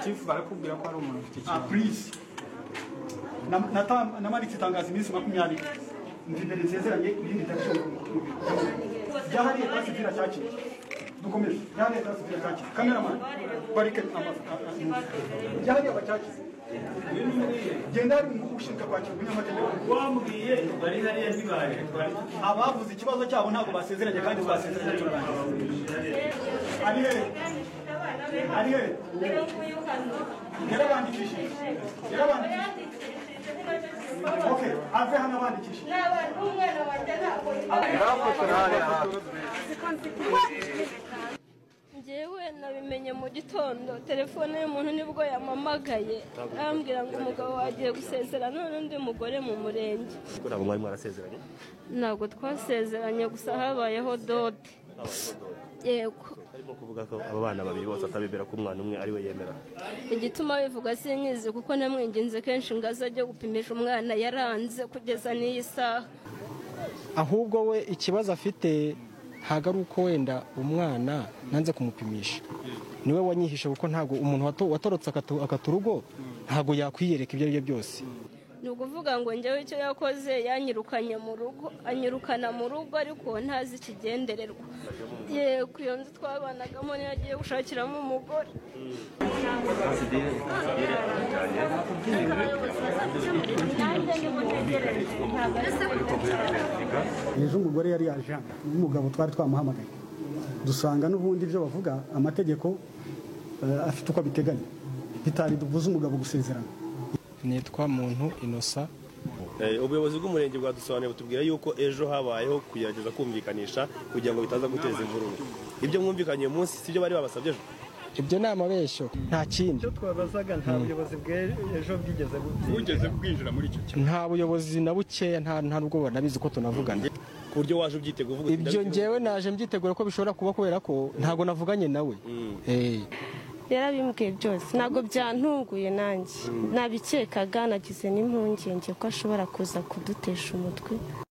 chief barakubwira ko hari umuntu ufite Ah, ikibazo please. Na- nata- Namaritse itangazo iminsi makumyabiri mvimbe nsezeranye irindi tariki ryahariye pasi vira cyakira dukomeje ryahariye pasi vira cyakira kameramani barike amafoto ryahariye abacyakira genda hari umukuru ushinzwe kwakira umunyamategeko wambwiye bari hariya ntibaje twari abavuze ikibazo cyabo ntabwo basezeranye kandi twasezeranye turangiza ari he ari he yarabandikishije yarabandikishije okay ave hano abandikishije ngewe nabimenye mu gitondo telefone y'umuntu nibwo yampamagaye arambwira ngo umugabo wagiye gusezera none undi mugore mu murenge kuko ntabwo mwari mwarasezeranye ntabwo twasezeranye gusa habayeho dote habayeho dore yego arimo kuvuga ko aba bana babiri bose atabemera ko umwana umwe ari we yemera igituma bivuga sinyizi kuko namwinginze kenshi ngo aze ajye gupimisha umwana yaranze kugeza n'iyi saha ahubwo we ikibazo afite ntabwo ari uko wenda umwana nanze kumupimisha niwe wanyihishe kuko ntabwo umuntu wato- watorotse akatu- akaturugo ntabwo yakwiyereka ibyo ari byo byose ni ukuvuga ngo njyewe icyo yakoze yanyirukanye mu rugo anyirukana mu rugo ariko ntazi ikigendererwa yego iyo nzu twabanagamo niyo agiye gushakiramo umugore ejo umugore yari yaje hano n'umugabo twari twamuhamagaye dusanga n'ubundi ibyo bavuga amategeko eh, afite uko abiteganya bitari dubuze umugabo gusezerana nitwa muntu inosa Eh, ubuyobozi bw'umurenge bwadusobanuriye butubwira yuko ejo habayeho kugerageza kumvikanisha kugira ngo bitaza guteza imvururu ibyo mwumvikanye uyu munsi sibyo bari babasabye ejo ibyo ni amabeshyo nta kindi twabazaga nta buyobozi bw'ejo bwigeze bugira ugeze kwinjira muri icyo kigo nta buyobozi na bukeya nta nta n'ubwo banabizi ko tunavugana ku buryo waje ubyitega uvuga uti, ibyo "Ndabizi ngewe naje mbyiteguye ko bishobora kuba kubera ko ntabwo navuganye nawe Eh. yarabimubwiye byose ntabwo byantunguye nanjye nabikekaga nagize n'impungenge ko ashobora kuza kudutesha umutwe